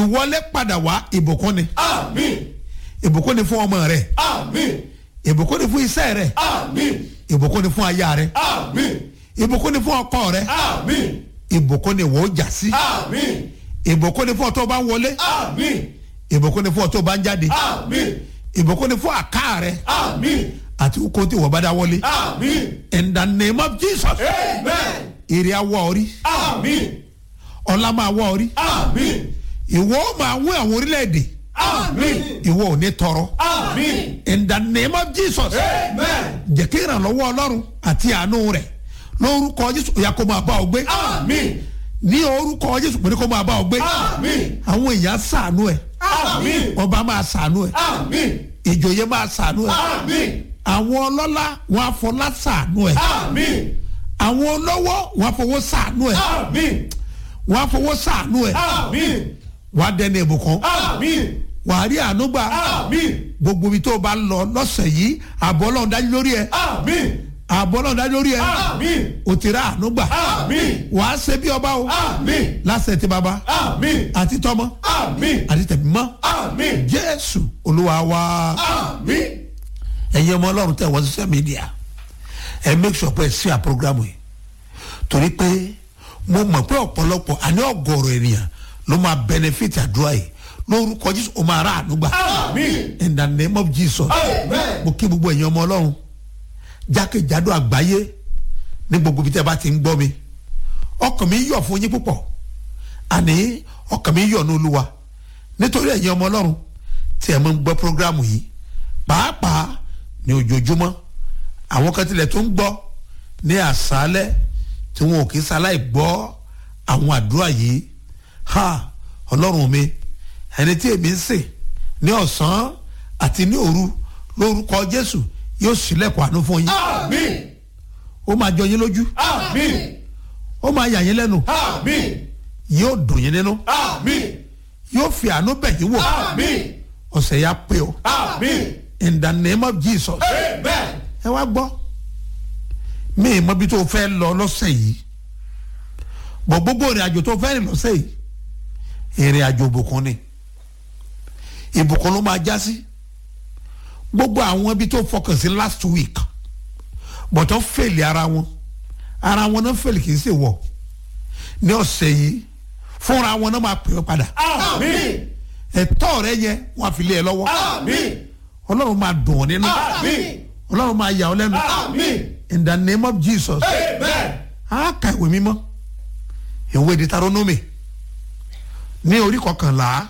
ìwọlé padà wá ìbùkún ni àmín ìbùkún ni fún ọmọ rẹ àmín ìbùkún ni fún iṣẹ́ rẹ àmín ìbùkún ni fún aya rẹ àmín ìbùkún ni fún ọkọ rẹ àmín ìbùkún ni wọ́n jà sí àmín ìbùkún ni fún ọtọ́ bá ń wọlé àmín ìbùkún ni fún ọtọ́ bá ń jáde àmín ìbùkún ni fún àká rẹ àmín àti kó tí wọ́n bá dá wọlé àmín in the name of jesus amen èrè awọ orí àmín ọlá máa wọ orí àmín ìwọ ó máa wọ àwọn orílẹ̀-èdè àmín ìwọ ò ní tọrọ àmín in the name of jesus amen jẹ́ kí ìrànlọ́wọ́ ọlọ́run àti àánú rẹ̀ lórúkọ jésù ó yá kó máa bá ọ gbé àmín ní orúkọ jésù pé kó máa bá ọ gbé àmín àwọn èèyàn ṣàánú ẹ àmín ọba máa ṣàánú ẹ àmín ìjòyè máa ṣàánú ẹ àmín àwọn ọlọ́lá wọn afọlá ṣàánú ẹ àmín àwọn olówó wọn afọwọ́ ṣàánú ẹ àmín wọn afọwọ́ ṣàánú ẹ àmín wọn á dẹni ìbùkún àmín wọn á rí àánú gbà àmín gbogbo ibi tó o bá lọ lọ́sẹ̀ yìí àbọ̀ ọlọ́run dájú lórí ẹ àmín àbọ̀ ọlọ́run dájú lórí ẹ àmín o ti rà àánú gbà àmín wàá ṣe bí ọba o àmín lásẹ̀ tí baba àmín àti tọmọ àmín àti tẹ̀mí mọ́ àmín jésù olúwa wa. àmín ẹ̀yin ọmọ ọlọ́run tẹ̀ wọ́n social media ẹ make sure pé ẹ sí à programu yìí torí pé mo mọ̀ pé ọ̀pọ̀lọpọ̀ àní ọ̀gọ̀rọ̀ ènìyàn ló máa benefit àdúrà yìí lórúkọ jésù ó máa rà àánú gbà àmín in the name of jesus amen mo kí gbogbo ẹ̀yin ọmọ ọlọ́run jákèjádò àgbáyé ní gbogbo ibi tẹ́ bá ti ń gbọ́ mi ọkàn mi yọ̀ fún yín púpọ̀ àní ọkàn mi yọ̀ ní olúwa nítorí ẹ̀yin ọmọ ọlọ́run tí ẹ̀ mọ́ ń gbọ́ programu yìí pàápàá ní ojoojúmọ́ àwọn kan tilẹ̀ tó ń gbọ́ ní àṣálẹ́ tí wọn ò kí sáláì gbọ́ àwọn àdúrà yìí ha ọlọ́run mi ẹni tí èmi ń sìn ní ọ̀sán àti ní òru lórúkọ jésù yóò ṣílẹ̀kùn àánú fún yín àmín ó máa jọ yín lójú àmín ó máa yà yín lẹ́nu àmín yóò dùn yín nínú àmín yóò fi àánú bẹ̀ yín wò àmín ọ̀sẹ̀ yá pé o àmín in the name of jesus amen ẹ wá gbọ́ mi ì mọ ibi tó o fẹ́ lọ lọ́sẹ̀ yìí bọ̀ gbogbo ìrìn àjò tó o fẹ́ rìn lọ́sẹ̀ yìí ìrìn àjò ìbùkún ni ìbùkún ló máa já sí gbogbo àwọn ibi tó fọkàn sí last week bọ̀tọ̀ fèlè ara wọn ara wọn náà fèlè kì í ṣe wọ̀ ní ọ̀sẹ̀ yìí fúnra wọn náà máa pè é padà àmín ẹ̀tọ́ rẹ yẹ wọn á fi lé ẹ lọ́wọ́ àmín ọlọ́run máa dùn ọ́ nínú àmín ọlọ́run máa yà ọ́ lẹ́nu àmín in the name of jesus amen a ka ìwé mímọ́ ìwé Deuteronomy ní orí kọkànlá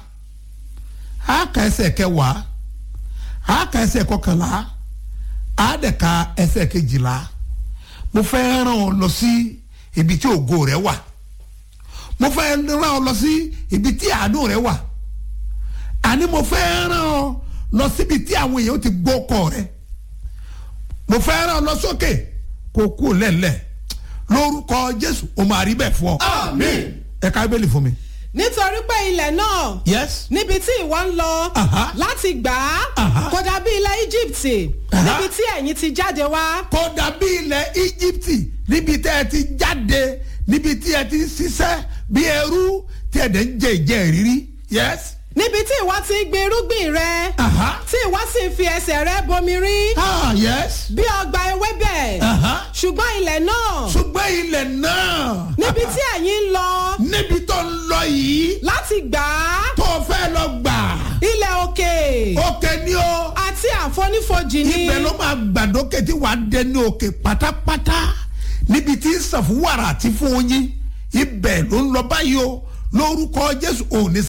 a ka ẹsẹ̀ kẹwàá a ka ẹsẹ̀ kọkànlá a dẹ̀ ka ẹsẹ̀ kejìlá mo fẹ́ rán ọ lọ sí ibi tí ògo rẹ wà mo fẹ́ rán ọ lọ sí ibi tí àánú rẹ wà àní mo fẹ́ rán ọ lọ síbi tí àwọn èèyàn ti gbọ́ ọkọ rẹ mo fẹ́ rán ọ lọ sókè kó kú lẹ́lẹ̀ lórúkọ jésù o máa rí bẹ́ẹ̀ fún ọ àmín ẹ ká bẹ́ẹ̀lì fún mi. nítorí pé ilẹ̀ náà yes níbi tí ìwọ ń lọ Aha. láti gbà á Aha. kò dàbí ilẹ̀ Íjíbítì Aha. níbi tí ẹ̀yin ti jáde wá kò dàbí ilẹ̀ íjíbítì níbi tẹ́ ẹ ti jáde níbi tí ẹ ti ń ṣiṣẹ́ bí ẹrú tí ẹ dẹ̀ ń jẹ ìjẹ ìrírí yes. níbi tí ìwọ ti ń gbin irúgbìn rẹ Aha. tí ìwọ sì ń fi ẹsẹ̀ rẹ bomi rí ah yes. bí ọgbà ewébẹ̀ Aha. ṣùgbọ́n ilẹ̀ náà ṣùgbọ́n ilẹ̀ náà níbi tí ẹ̀yin ń lọ níbi tó ń lọ yìí láti gbà á tó o fẹ́ lọ gbà ilẹ̀ òkè òkè ni o àti àfonífojì ni ibẹ̀ ló máa gbàdókè tí wàá dé ní òkè pátápátá níbi tí ń sàn fún wàrà àti fún oyin ibẹ̀ ló ń lọ báyìí o lórúkọ jésù òní